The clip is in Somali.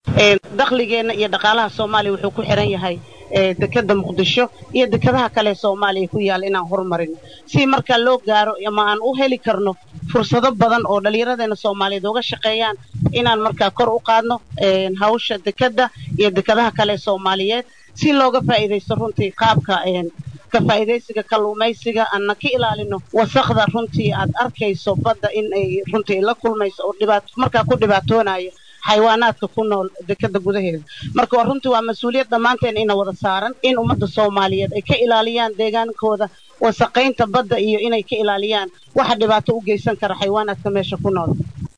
dakhligeenna iyo dhaqaalaha soomaaliya wuxuu ku xihan yahay dekeda muqdisho iyo dekadaha kale soomaaliya ku yaalla inaan horumarino si markaa loo gaaro ama aan u heli karno fursado badan oo dhallinyaradeena soomaaliyeed uga shaqeeyaan inaan markaa kor u qaadno hawsha dekeda iyo dekadaha kale soomaaliyeed si looga faa'iidaysto runtii qaabka ka faa'iidaysiga kalluumaysiga aanna ka ilaalino wasaqda runtii aad arkayso badda in ay runtii la kulmayso oo dhibaat markaa ku dhibaatoonayo xayawaanaadka ku nool dekeda gudaheeda marka waa runtii waa mas-uuliyad dhammaanteen ina wada saaran in ummadda soomaaliyeed ay ka ilaaliyaan deegaankooda wasaqaynta badda iyo inay ka ilaaliyaan waxa dhibaato u geysan kara xayawaanaadka meesha ku nool